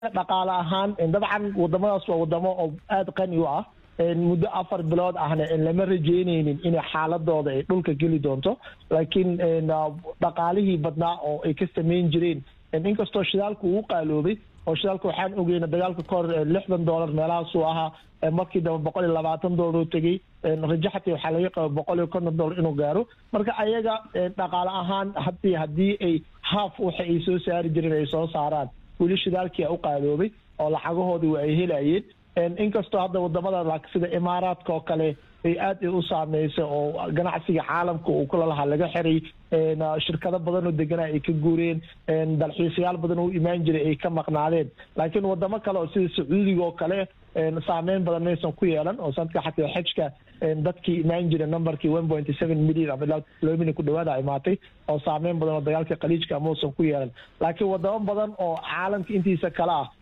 dhaqaale ahaan dabcan wadamadaas waa wadamo oo aada qani u ah muddo afar bilood ahna lama rajeyneynin inay xaaladooda ay dhulka geli doonto laakiin dhaqaalihii badnaa oo ay ka sameyn jireen inkastoo shidaalku uu qaaloobay oo shidaalka waxaan ogeyna dagaalka kahor lixdan dollar meelahaasuu ahaa markii dambe boqol iyo labaatan dollar oo tegey rajaxati waxaa laga qaba boqol iyo konton dollar inuu gaaro marka ayaga dhaqaale ahaan hadii haddii ay haaf waxa ay soo saari jireen ay soo saaraan weli shidaalkii u qaaloobay oo lacagahoodii waa ay helayeen inkastoo hadda wadamada sida imaaraadka oo kale ay aad u saameysay oo ganacsiga caalamka uu kula lahaa laga xiray shirkado badan oo deganaa ay ka guureen dalxiisayaal badan oo u imaan jiray ay ka maqnaadeen laakiin wadamo kale oo sida sacuudiga oo kale saameyn badan maysan ku yeelan oo sanadka xataa xejka dadkii imaan jira numberkii one point seven million ama ilaa laba million ku dhawaada imaatay oo saameyn badan oo dagaalka khaliijka mausan ku yeelan laakiin wadamo badan oo caalamka intiisa kale ah